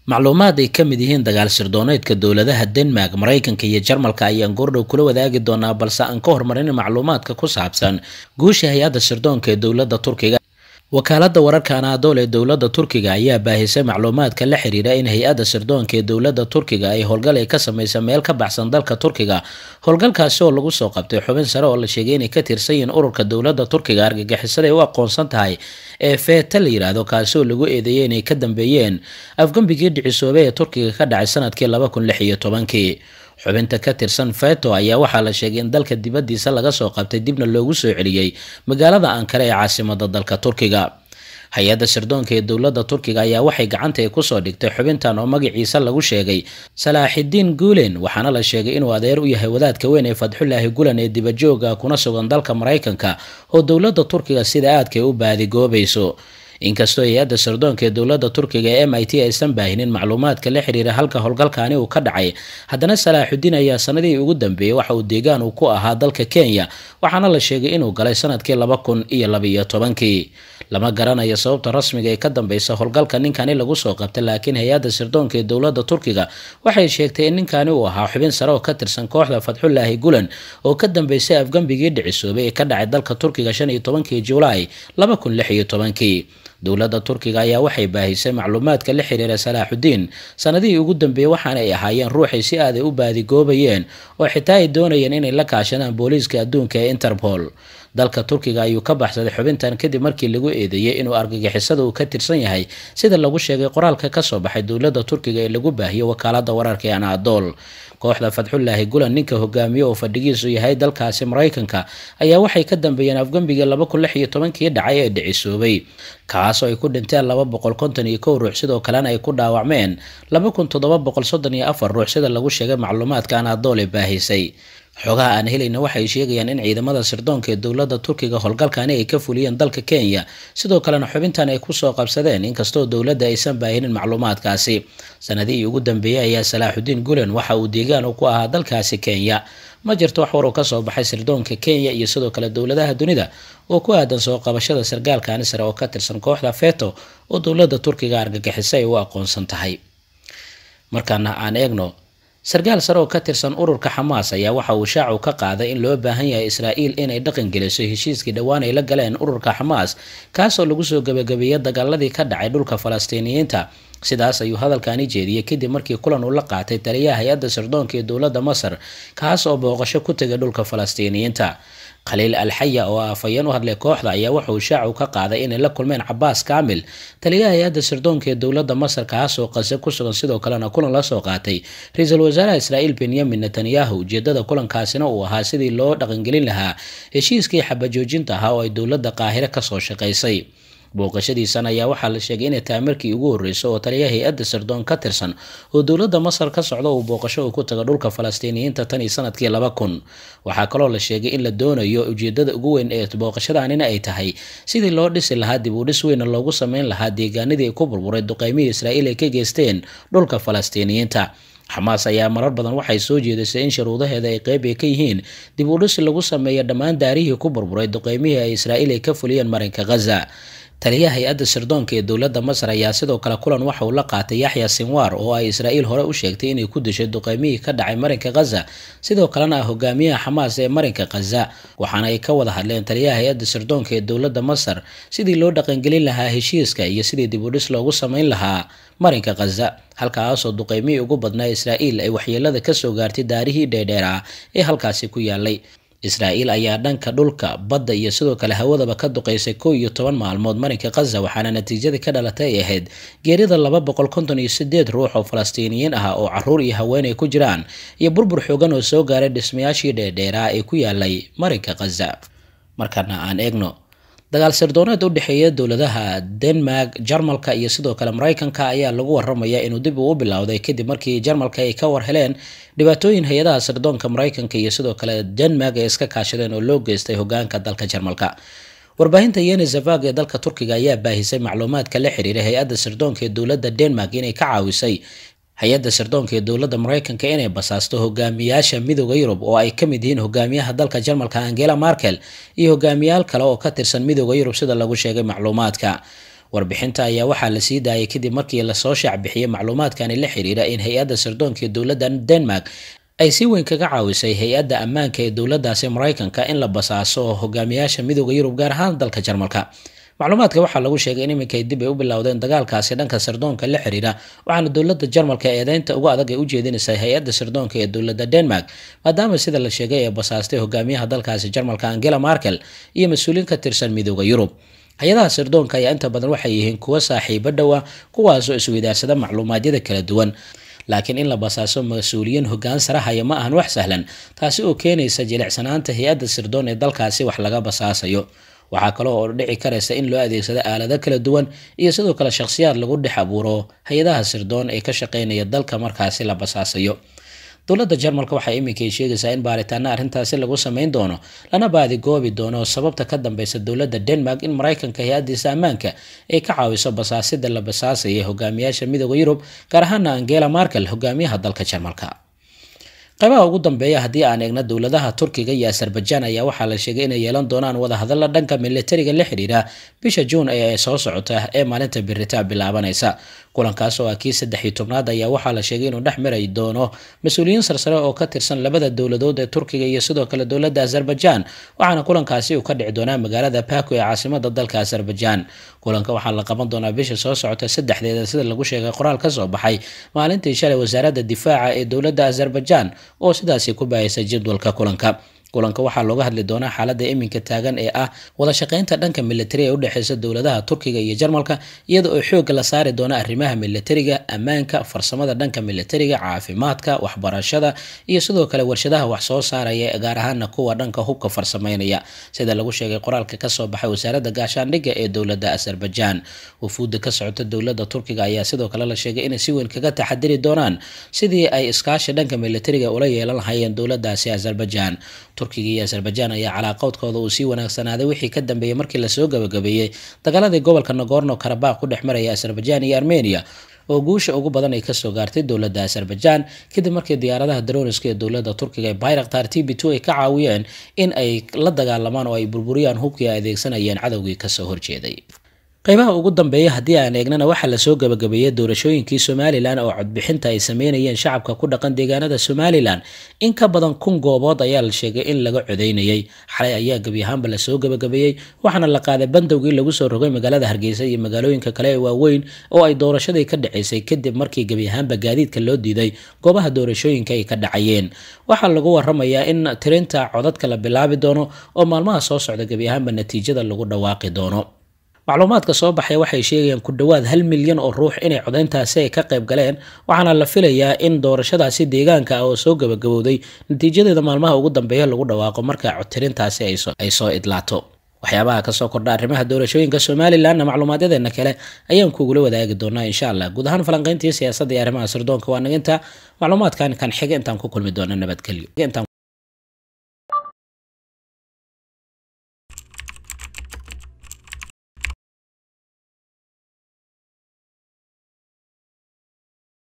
macluumaad ay ka mid yihiin dagaal sirdooneedka dowladaha denmark maraykanka iyo jarmalka ayaan goordhow kula wadaagi doonaa balse aan ka hormarin macluumaadka ku saabsan guusha hay-adda sirdoonka ee dowladda turkiga wakaaladda wararka anaadool ee dowladda turkiga ayaa baahisay macluumaadka la xiriira in hay-adda sirdoonka ee dowladda turkiga ay howlgal ay ka samaysa meel ka baxsan dalka turkiga howlgalkaasi oo lagu soo qabtay xubin sare oo la sheegay inay ka tirsan yihiin ururka dowladda turkiga argagixisada ay u aqoonsan tahay ee feeta la yidhaahdo kaasi oo lagu eedeeyay inay ka dambeeyeen afgambigii dhicisoobay ee turkiga ka dhacay sanadkii laba kun lix iyo tobankii xubinta ka tirsan feto ayaa waxaa la sheegay in dalka dibaddiisa laga soo qabtay dibna loogu soo celiyey magaalada ankara ee caasimada dalka turkiga hay-adda sirdoonka ee dowladda turkiga ayaa waxay gacanta ay kusoo dhigtay xubintan oo magaciisa lagu sheegay salaaxidiin guulen waxaana la sheegay inuu adeer u yahay wadaadka weyn ee fadxulaahi gulan ee dibajooga kuna sugan dalka maraykanka oo dowladda turkiga sida aadka ay u baadigoobayso inkastoo hay-adda sirdoonka ee dowladda turkiga ee m i t aysan baahinin macluumaadka la xiriira halka howlgalkaani uu ka dhacay haddana salaaxudiin ayaa sanadihii ugu dambeeyey waxa uu deegaan uu ku ahaa dalka kenya waxaana la sheegay inuu galay sanadkii laba kun iyo labaiyo tobankii lama garanayo sababta rasmiga ee ka dambeysa howlgalka ninkani lagu soo qabtay laakiin hay-adda sirdoonka ee dowladda turkiga waxay sheegtay in ninkani uu ahaa xubin sare oo ka tirsan kooxda fadxulaahi gulan oo ka dambeysay afgambigii dhicisoobay ee ka dhacay dalka turkiga shan iyo tobankii julaay laba kun lix iyo tobankii dowladda turkiga ayaa waxay baahisay macluumaadka la xiriira salaaxudiin sanadihii ugu dambeeyey waxaana ay ahaayeen ruuxay si aaday u baadigoobayeen oo xitaa ay doonayeen inay la kaashadaan booliiska adduunka ee interpol dalka turkiga ayuu ka baxsaday xubintan kadib markii lagu eedeeyey inuu argagixisada uu ka tirsan yahay sida lagu sheegay qoraalka kasoo baxay dowladda turkiga ee lagu baahiyey wakaalada wararka ee anaadool kooxda fadxulaahi gulan ninka hogaamiye oo fadhigiisu yahay dalkaasi maraykanka ayaa waxay ka dambeeyeen afgambigii laba kun lix iyo tobankii dhacay ee dhicisoobay kaasoo ay ku dhinteen laba boqol konton iyo kow ruux sidoo kalena ay ku dhaawacmeen laba kun toddoba boqol soddon iyo afar ruux sida lagu sheegay macluumaadka anaadool ee baahisay xogaha aan helayna waxay sheegayaan in ciidamada sirdoonka ee dowladda turkiga howlgalkani ay ka fuliyeen dalka kenya sidoo kalena xubintan ay kusoo qabsadeen inkastoo dowladda aysan baahinin macluumaadkaasi sanadihii ugu dambeeyey ayaa salaaxudiin gulen waxa uu deegaan ku ahaa dalkaasi kenya ma jirto wax war oo kasoo baxay sirdoonka kenya iyo sidoo kale dowladaha dunida oo ku aadan soo qabashada sargaalkani sare oo ka tirsan kooxda feto oo dowladda turkiga argagixisa ay u aqoonsan tahay markaana aan eegno sarkaal sare oo ka tirsan ururka xamaas ayaa waxa uu shaacu ka qaaday in loo baahan yahay israa'iil inay dhaqan geliso heshiiskii dhowaan ay la galeen ururka xamaas kaasoo lagu soo gebagabeeyey dagaaladii ka dhacay dhulka falastiiniyiinta sidaas ayuu hadalkani jeediyey kadib markii kulan uu la qaatay taliyaha hay-adda sirdoonka ee dowladda masar kaas oo booqasho ku tegay dhulka falastiiniyiinta khaliil alxaya oo afhayeen u hadlay kooxda ayaa wuxauu shaacu ka qaaday inay la kulmeen cabaas kaamil taliyaha hay-adda sirdoonka ee dowladda masar kaasoo qase ku sugan sidoo kalena kulan la soo qaatay ra-iisul wasaaraha israa'iil benyamin netanyahu ujeedada kulankaasina uu ahaa sidii loo dhaqangelin lahaa heshiiskii xabajoojinta ahaa oo ay dowladda qaahire kasoo shaqaysay booqashadiisan ayaa waxaa la sheegay inay tahay markii ugu horreysay oo taliya hay-adda sirdoon ka tirsan oo dowladda masar ka socda uu booqasho uu ku tago dhulka falastiiniyiinta tan iyo sanadkii laba kun waxaa kaloo la sheegay in la doonayo ujeedada ugu weyn ee booqashadanina ay tahay sidii loo dhisi lahaa dib u dhis weyna loogu sameyn lahaa deegaanadii ku burburay duqeymihii israa'iil ay ka geysteen dhulka falastiiniyiinta xamaas ayaa marar badan waxay soo jeedisay in shuruudaheeda ay qeyb ay ka yihiin dib u dhis lagu sameeyo dhammaan daarihii ku burburay duqeymihii ay israa'iil ay ka fuliyeen marinka ghaza taliyaha hay-adda sirdoonka ee dowladda masar ayaa sidoo kale kulan waxa uu la qaatay yaxya sinwar oo ay israa'iil hore u sheegtay inay ku dishay duqeymihii ka dhacay marinka ghaza sidoo kalena ah hogaamiyaha xamaas ee marinka ghaza waxaana ay ka wada hadleen taliyaha hay-adda sirdoonka ee dowladda masar sidii loo dhaqangelin lahaa heshiiska iyo sidii dib u dhis loogu sameyn lahaa marinka ghaza halkaasoo duqeymihii ugu badnaa israa'iil ay waxyeelada kasoo gaartay daarihii dheerdheer ah ee halkaasi ku yaalay israa'iil ayaa dhanka dhulka badda iyo sidoo kale hawadaba ka duqeysay kow iyo toban maalmood marinka khaza waxaana natiijadii ka dhalatay ay ahayd geerida laba boqol konton iyo sideed ruux oo falastiiniyiin ah oo caruur iyo haweenay ku jiraan iyo burbur xoogan oo soo gaaray dhismayaashii dheerdheeraa ee ku yaalay marinka khaza markana aan eegno dagaal sardooneed u dhexeeya dowladaha denmark jarmalka iyo sidoo kale mareykanka ayaa lagu waramaya inuu dib uu u bilowday kadib markii jarmalka ay ka war heleen dhibaatooyin hay-adaha sirdoonka mareykanka iyo sidoo kale denmark ay iska kaashadeen oo loo geystay hogaanka dalka jarmalka warbaahinta yeni zavag ee dalka turkiga ayaa baahisay macluumaadka la xiriiray hay-adda sirdoonka ee dowladda denmark inay ka caawisay hay-adda sirdoonka ee dowladda mareykanka inay basaasto hogaamiyaasha midooda yurub oo ay ka mid yihiin hogaamiyaha dalka jarmalka angela markel iyo hogaamiyaal kale oo ka tirsan midooda yurub sida lagu sheegay macluumaadka warbixinta ayaa waxaa la sii daayay kadib markii lasoo shaacbixiyey macluumaadkani la xiriira in hay-adda sirdoonka ee dowladda denmark ay si weyn kaga caawisay hay-adda ammaanka ee dowladdaasi maraykanka in la basaaso hogaamiyaasha midooda yurub gaar ahaan dalka jarmalka macluumaadka waxaa lagu sheegay in iminkay dib ay u bilowdeen dagaalkaasi dhanka sirdoonka la xiriira waxaana dowladda jarmalka eedeynta ugu adag ay u jeedinaysaa hay-adda sirdoonka ee dowladda denmark maadaama sida la sheegay ee basaastay hogaamiyaha dalkaasi jarmalka angela markel iyo mas-uuliyiin ka tirsan midooda yurub hay-adaha sirdoonka ayaa inta badan waxay yihiin kuwo saaxiibo dhowa kuwaasoo isweydaarsada macluumaadyada kala duwan laakiin in la basaaso mas-uuliyiin hogaan sarahaya ma ahan wax sahlan taasi oo keenaysa jilicsanaanta hay-adda sirdoon ee dalkaasi wax laga basaasayo waxaa kaloo oo dhici karaysa in loo adeegsado aalado kala duwan iyo sidoo kale shakhsiyaad lagu dhex abuuro hay-adaha sirdoon ee ka shaqeynaya dalka markaasi la basaasayo dowladda jarmalka waxay iminkay sheegaysaa in baaritaana arrintaasi lagu sameyn doono lana baadigoobi doono sababta ka dambeysa dowladda denmark in maraykanka hay-adiisa ammaanka ay ka caawiso basaasida la basaasaya hogaamiyaasha midooda yurub gaar ahaana angela markel hogaamiyaha dalka jarmalka qaybaha ugu dambeeya haddii aan eegna dowladaha turkiga iyo azerbaijan ayaa waxaa la sheegay inay yeelan doonaan wadahadalla dhanka militariga la xidhiira bisha juun ee soo socota ee maalinta biritaa bilaabanaysa kulankaas oo ah kii saddex iyo tobnaad ayaa waxaa la sheegay inuu dhex mari doono mas-uuliyiin sarsare oo ka tirsan labada dowladood ee turkiga iyo sidoo kale dowladda azerbaijan waxaana kulankaasi uu ka dhici doonaa magaalada baku ee caasimada dalka azerbaijan kulanka waxaa la qaban doonaa bisha soo socota saddexdeeda sida lagu sheegay qoraal ka soo baxay maalintii shalay wasaaradda difaaca ee dowladda azerbaijan oo sidaasi ku baahaysa jadwalka kulanka kulanka waxaa looga hadli doonaa xaaladda iminka taagan ee ah wada shaqaynta dhanka militari ee udhexeysa dowladaha turkiga iyo jarmalka iyada oo xoogga la saari doona arrimaha militariga ammaanka farsamada dhanka militariga caafimaadka waxbarashada iyo sidoo kale warshadaha wax soo saaraya gaar ahaana kuwa dhanka hubka farsameynaya sida lagu sheegay qoraalka kasoo baxay wasaaradda gaashaandhigga ee dowladda azerbaijan wufuudda ka socota dowladda turkiga ayaa sidoo kale la sheegay inay si weyn kaga taxadiri doonaan sidii ay iskaashi dhanka militariga ula yeelan lahayeen dowladaasi azerbaijan turkiga iyo azerbaijan ayaa calaaqoodkooda uu sii wanaagsanaaday wixii ka dambeeyey markii lasoo gabagabeeyey dagaaladii gobolka nagorno karabakh ku dhex maraya azerbaijan iyo armenia oo guusha ugu badan ay kasoo gaartay dowladda azerbaijan kadib markii diyaaradaha daroniska ee dowladda turkiga ee bayraktar t b two ay ka caawiyeen in ay la dagaalamaan oo ay burburiyaan hubkii ay adeegsanayeen cadowgii kasoo horjeeday qaybaha ugu dambeeya haddii aan eegnana waxaa lasoo gabagabeeyey doorashooyinkii somalilan oo codbixinta ay sameynayeen shacabka ku dhaqan deegaanada somalilan in ka badan kun goobood ayaa la sheegay in laga codeynayay xalay ayaa gebi ahaanba lasoo gabagabeeyey waxaana la qaaday bandowgii lagu soo rogay magaalada hargeysa iyo magaalooyinka kale ee waaweyn oo ay doorashadii ka dhaceysay kadib markii gebi ahaanba gaadiidka loo diiday goobaha doorashooyinka ay ka dhacayeen waxaa lagu waramayaa in tirinta codadka la bilaabi doono oo maalmaha soo socda gebi ahaanba natiijada lagu dhawaaqi doono macluumaadka soo baxay waxay sheegayaan ku dhowaad hal milyan oo ruux inay codeyntaasi ay ka qayb galeen waxaana la filayaa in doorashadaasi deegaanka ah oo soo gabagabowday natiijadeeda maalmaha ugu dambeeya lagu dhawaaqo marka codtirintaasi ay soo idlaato waxyaabaha kasoo kordha arrimaha doorashooyinka somalilanna macluumaadyadeenna kale ayaan kugula wadaagi doonaa insha allah guud ahaan falanqeyntii siyaasadda iyo arrimaha sirdoonka waa naginta macluumaadkan kan xiga intaan ku kulmi doona nabadgelyo